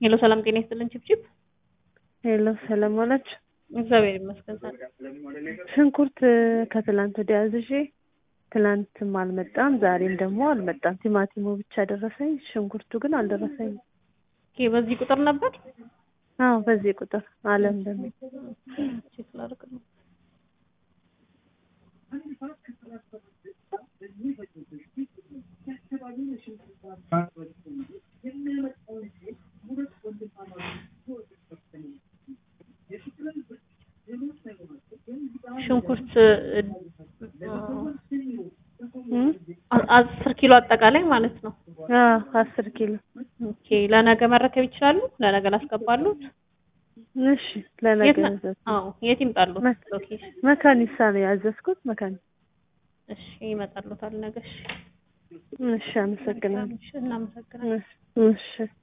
ሄሎ ሰላም ጤና ይስጥልን ችብችብ ሄሎ ሰላም ዋላችሁ። እግዚአብሔር ይመስገን። ሽንኩርት ከትላንት ወዲያ አዝዤ ትላንትም አልመጣም፣ ዛሬም ደግሞ አልመጣም። ቲማቲሙ ብቻ ደረሰኝ፣ ሽንኩርቱ ግን አልደረሰኝም። ኦኬ በዚህ ቁጥር ነበር? አዎ በዚህ ቁጥር አለም ደግሞ ቼክ ላድርግ ነው። ሽንኩርት አስር ኪሎ አጠቃላይ ማለት ነው። አዎ አስር ኪሎ ኦኬ ለነገ መረከብ ይችላሉ? ለነገ ላስገባሉት? እሺ ለነገ የት ነው? ያዘዝኩት አዎ የት ይምጣሉት? መ- ሎኬሽን መካኒሳ ነው ያዘዝኩት። መካኒ እሺ ይመጣሉታል ነገ። እሺ እሺ አመሰግናለሁ። እሺ እናመሰግናለን። እሺ እሺ